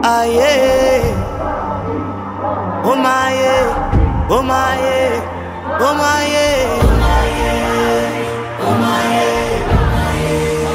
ah yeah. Oh my yeah, oh my yeah, oh my yeah, oh my yeah, oh my yeah.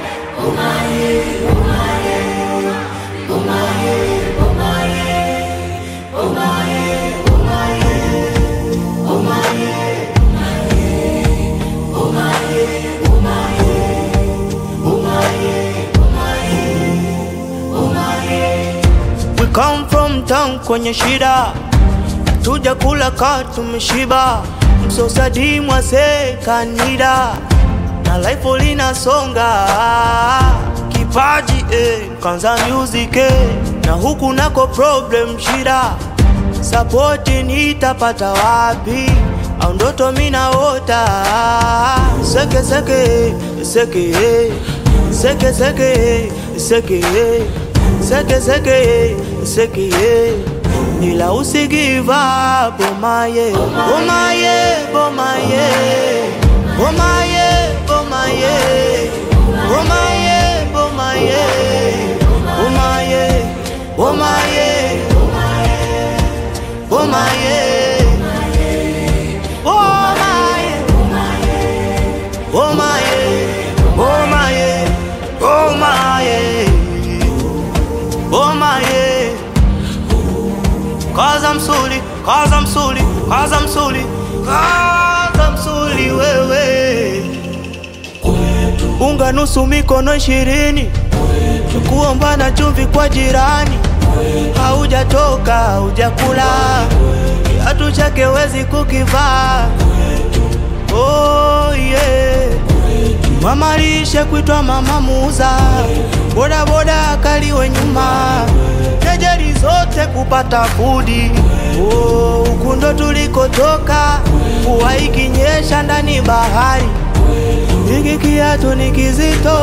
We come from town kwenye shida, tuja kula ka tumeshiba, msosadi mwase kanida na life linasonga, kipaji eh, kanza music eh, na huku nako problem shida, support nitapata wapi? au ndoto minaota seke seke seke eh, seke seke seke eh, seke seke seke eh. ila usi give up bomaye bomaye bomaye bomaye bomaye bomaye bomaye bomaye bomaye bomaye bomaye Oh my, oh my, oh my, oh my, Cause I'm sorry, cause I'm sorry, cause I'm sorry, cause I'm sorry wewe. Unga nusu mikono ishirini, kuomba na chumvi kwa jirani, haujatoka haujakula, kiatu chake wezi kukivaa. Oh yeah. Mama lishe kuitwa mama muuza, boda boda akaliwe nyuma, kejeli zote kupata fudi. Oh, huku ndo tulikotoka, mvua ikinyesha ndani bahari, hiki kiatu ni kizito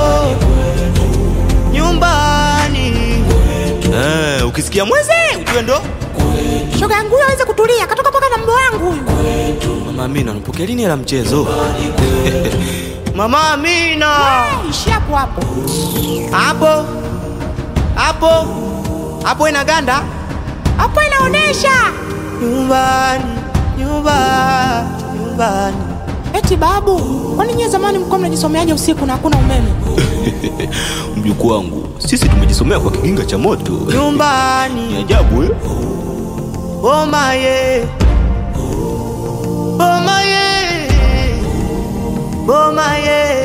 nyumbani. Eh, ukisikia mweze ujue ndo Shoga yangu huyo aweze kutulia, katoka paka na mbo wangu huyu. Mama Amina, unapokea lini hela mchezo? Mama Amina, Ishi hapo hapo. hapo hapo hapo inaganda Hapo inaonesha nyumbani, nyumbani, nyumbani. eti babu, kwani nyie zamani mlikuwa mnajisomeaje usiku na hakuna umeme? Mjukuu wangu, sisi tumejisomea kwa kiginga cha moto. Ni nyumbani ajabu eh? bomaye bomaye bomaye